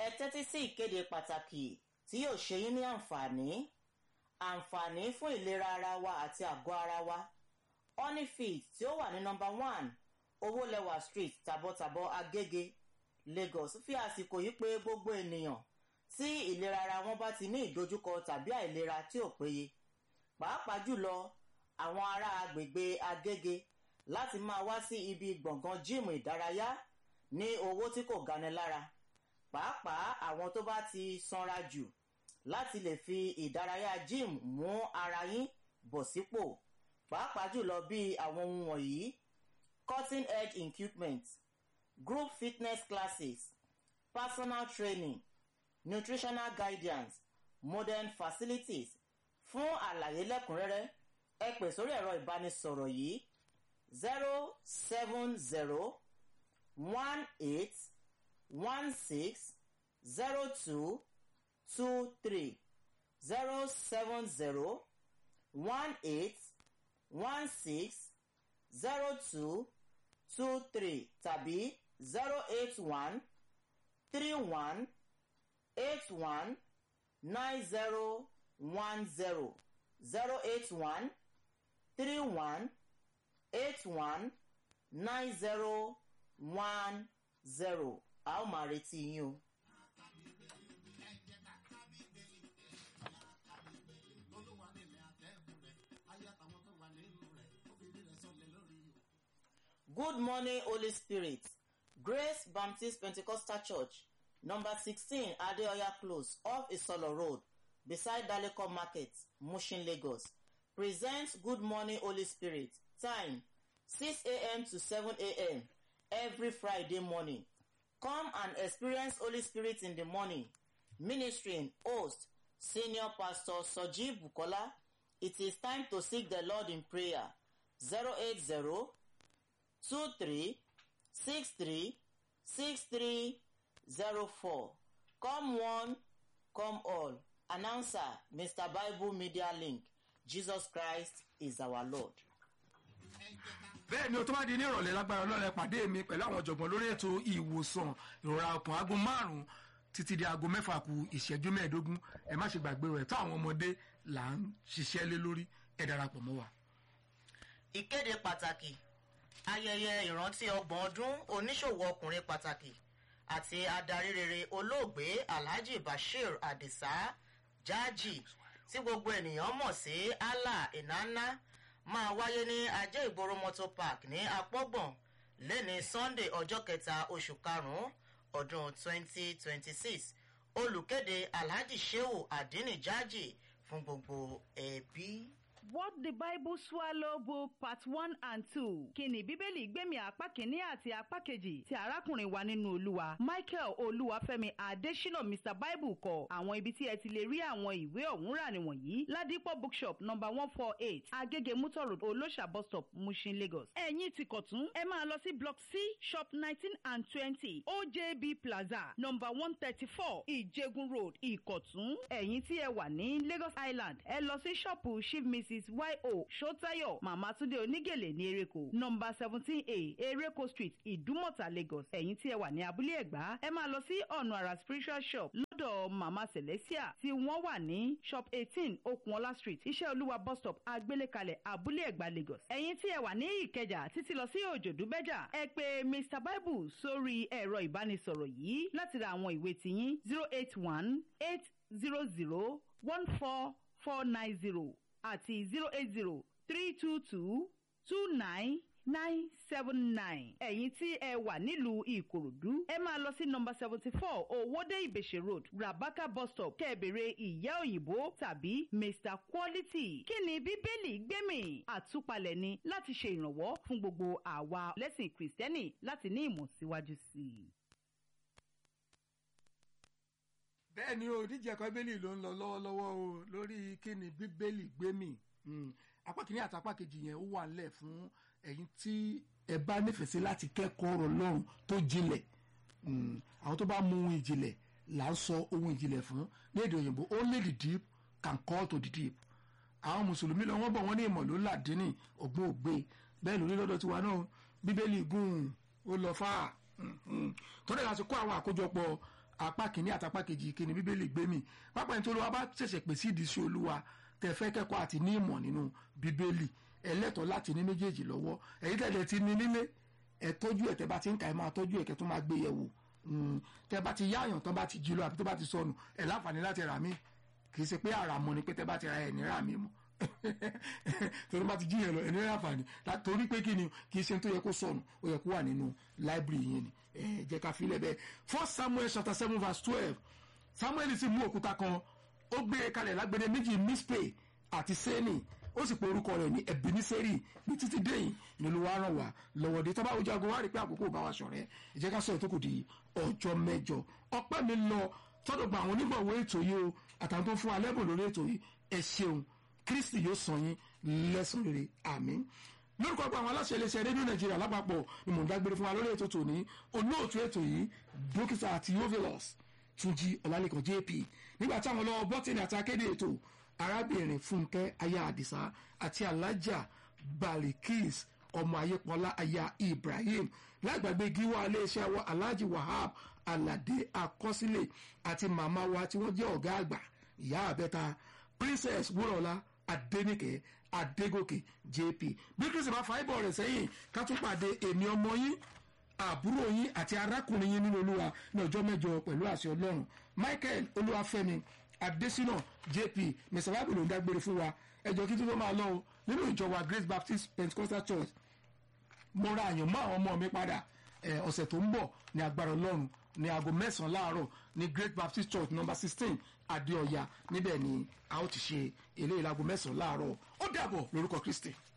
ẹ tẹ́tí sí ìkéde pàtàkì tí yóò ṣe yín ní àǹfààní àǹfààní fún ìlera ara wa àti àgọ́ ara wa honeyfit tí ó wà ní nọmba one owólẹwà street tàbọ̀tàbọ̀ agége lagos fi àsìkò yìí pé gbogbo ènìyàn tí ìlera ara wọn bá ti ní ìdojúkọ tàbí àìlera tí ò péye pàápàá jùlọ àwọn ará agbègbè agége láti máa wá sí ibi gbọ̀ngàn jíìmù ìdárayá ní owó tí kò gani lára pàápàá àwọn tó bá ti sanra jù láti lè fi ìdárayá jíìmù mú ara yín bọ̀ sípò pàápàá jùlọ bí àwọn ohun wọ̀nyí cutting edge equipment group fitness classes personal training nutritional guidance modern facilities fún àlàyé lẹ́kùnrẹ́rẹ́ ẹ pè sórí ẹ̀rọ ìbánisọ̀rọ̀ yìí zero seven zero one eight one six zero two two three zero seven zero one eight one six zero two two three tàbí zero eight one three one eight one nine zero one zero zero eight one three one eight one nine zero one zero a ó máa retí yín o. Good morning, Holy Spirit. Grace Baptist Pentecostal Church, number 16 Adeoya Close, off Isolo Road, beside Daleko Market, Mushin, Lagos. Presents Good Morning, Holy Spirit. Time 6 a.m. to 7 a.m. every Friday morning. Come and experience Holy Spirit in the morning. Ministering host, Senior Pastor Soji Bukola. It is time to seek the Lord in prayer. 080 23 63 6304. Come one, come all. Announcer, Mr. Bible Media Link. Jesus Christ is our Lord. bẹ́ẹ̀ ni o tó bá di ní ìrọ̀lẹ́ lágbára ọlọ́run pàdé mi pẹ̀lú àwọn ọ̀jọ̀gbọ́n lórí ètò ìwòsàn ìrora ọkàn aago márùn-ún títí di aago mẹ́fà kù ìṣẹ́jú mẹ́ẹ̀ẹ́dógún ẹ má ṣe gbàgbé rẹ̀ tó àwọn ọmọdé là ń ṣiṣẹ́ lé lórí ẹ darapọ̀ mọ́ wa. Ìkéde pàtàkì ayẹyẹ ìrántí ọgbọ̀n ọdún oníṣòwò ọkùnrin pàtàkì àti adarí rere olóògbé Alhaji Bashir Adisa Jaji tí gbogbo ènìyàn mọ̀ sí Allah Inanna máa wáyé ní ajé ìgboro motor park ní apọ́gbọ̀n lẹ́ni Sunday ọjọ́ kẹta oṣù karùn-ún ọdún 2026 olùkéde Alhaji Shehu Adini Jaji fún gbogbo ẹbí. What the Bible Swallow Book Part one and two. Kíni Bíbélì gbẹ̀mí apá kìíní àti apá kejì ti arákùnrin wa nínú Olúwa. Michael Olúwafẹ́mi Adésínà Mr Bible kọ. Àwọn ibi tí ẹ ti lè rí àwọn ìwé ọ̀hún rà nìwọ̀nyí. Ládìpọ̀ bookshop number one four eight Agége Mutor Road Olóṣà bus stop Mushin Lagos. Ẹ̀yin ti kọ̀tún. Ẹ máa lọ sí block C shop nineteen and twenty OJB Plaza number one thirty four Ìjẹgun Road Ìkọ̀tún. Ẹ̀yin tí ẹ wà ní Lagos Island. Ẹ lọ sí ṣọ́ọ̀pù Chief Mrs yo sotayo mama tunde onígèlè ní ereko nọmba seventeen a ereko street ìdúmọ̀tà lagos ẹ̀yin tí ẹ wà ní abúlé ẹ̀gbá ẹ máa lọ sí ọ̀nà àrà spiritual shop lọ́dọ̀ mama celestia tí wọ́n wà ní shop eighteen okunola street iṣẹ́ olúwa bus stop agbélékalẹ̀ abúlé ẹ̀gbá lagos ẹ̀yin tí ẹ wà ní ìkẹjà títí lọ sí òjòdúbẹ́jà ẹ pè mr bible sórí ẹ̀rọ ìbánisọ̀rọ̀ yìí láti ra àwọn ìwé tiyín zero eight one eight zero zero one four four nine zero àti zero eight zero three two two two nine nine seven nine. ẹ̀yin tí ẹ wà nílùú ìkòròdú ẹ máa lọ sí nọmba seventy four owóde ìbèṣe road rabaka bus stop kẹ́ẹ̀bẹ̀rẹ̀ ìyá òyìnbó tàbí mr quality. kí ni bíbélì gbẹ̀mí àtúpalẹ̀ ni láti ṣe ìrànwọ́ fún gbogbo àwa lẹ́sìn kìrìsìtẹ́nì láti ní ìmọ̀ síwájú sí i. bẹ́ẹ̀ ni o díje ẹ̀kọ́ bíbélì ló ń lọ lọ́wọ́lọ́wọ́ o lórí kíni bíbélì gbémì apá kìíní àti apá kejì yẹn ó wà nílẹ̀ fún ẹ̀yin tí ẹ bá nífẹ̀ẹ́ sí láti kẹ́kọ̀ọ́ ọ̀rọ̀ lọ́run tó jinlẹ̀ àwọn tó bá mú ohun ìjìnlẹ̀ là ń sọ ohun ìjìnlẹ̀ fún ní èdè òyìnbó only the deep can call to the deep àwọn mùsùlùmí lọ wọ́n bọ̀ wọ́n ní ìmọ̀ ló làdínì ọ̀gbọ́n ògbé bẹ́ẹ̀ lórí lọ́dọ̀ tiwa náà bíbélì gùn ó lọ fà á tó dẹ̀ láti kó àwọn àkójọpọ̀ apá kìíní àti apá kejì kíni bíbélì gbé mi pápá ẹni tó lọ́wọ́ bá ṣẹ̀ṣẹ̀ pè sí ìdí sí olúwa tẹ fẹ́ kẹ́kọ̀ọ́ àti ní ìmọ̀ nínú bíbélì ẹlẹ́tọ̀ọ́ láti ní méjèèjì lọ́wọ́ èyí tẹ̀lé ti ní nílé ẹ tọ́jú ẹ̀ tẹ́ bá ti ń kà ẹ máa tọ́jú ẹ̀ kẹ́ tó máa gbé yẹ̀ wò tẹ́ bá ti yáàyàn tán bá ti jí lọ àbí tó bá ti sọnù ẹ̀ láǹfààní láti rà mí kì í ṣe pé àràmọ ni pé tẹ́ bá ti ra ẹ̀ ní rà mí mọ́ torí bá ti jí yẹn lọ ẹ̀ ní rà fàní torí pé kí ni kì í ṣe tó yẹ kó sọnù ó yẹ kó wà nínú láìbírì yẹn ni ẹ jẹ́ ká filẹ̀ bẹ́ẹ̀ first samuel chapter seven verse twelve samuel sì mú òkúta kan ó gbé e kalẹ̀ lágbẹ̀dẹ méjì mispe àti sẹ́ni ó sì pe orúkọ rẹ̀ ní ebeneseri ní títí déyìn ní ló wá ràn wá lọ́wọ́ dé tábà ojú aago wá rí pé àkókò bá wa ṣọ̀rẹ́ ẹ jẹ́ ká sọ̀rọ̀ tó kù di ọjọ́ mẹ́jọ ọpẹ́ mi lọ tọ́dọ̀ gba àwọn onígbọ̀wọ́ ètò yìí o àtàwọn tó fún wa lẹ́bùn lórí ètò yìí ẹ ṣeun kristi yóò san yín lẹ́sàn rere àmín lórúkọ gba àwọn aláṣẹ iléeṣẹ́ rédíò nàìjíríà lápapọ̀ ni mò ń dágbére fún wa lórí ètò tòní olóòtú ètò yìí dókítà àti yovelos túnjí ọlálẹ́kan jp nígbà táwọn ọlọ́wọ́ bọ́tìnì àti akéde ètò arábìnrin fúnkẹ́ aya àdìsá àti alájà balikis ọmọ ayépọlá aya ibrahim lágbàgbé gíwá iléeṣẹ́ wa alhaji wahab alade akọsílẹ̀ àti màmá wa tí wọ́n jẹ́ ọ̀gá àgbà ìyá àbẹ́ta princess wúrọ̀lá adénìkẹ́ adégòkè jp bí kristi bá fa ibọ̀ rẹ̀ sẹ́yìn ká tún pàdé èmi ọmọ yín àbúrò yín àti arákùnrin yín nínú olúwa ní ọjọ́ mẹ́jọ pẹ̀lú àṣẹ ọlọ́run michael olúwafẹ́mi adésínà jp mr bible ló ń dágbére fún wa ẹjọ́ kí tó máa lọ o nínú ìjọ wa grace baptist pentecostal church mo ra àyàn mọ́ àwọn ọmọ mi padà ọ̀sẹ̀ tó ń bọ̀ ní agbára ọlọ́run ní aago mẹ́sàn-án láàárọ̀ ní great baptist church number sixteen adéọ̀yà níbẹ̀ ni a ó ti ṣe eléyìí láago mẹ́sàn-án láàárọ̀ ó dàbọ̀ lórúkọ kristi.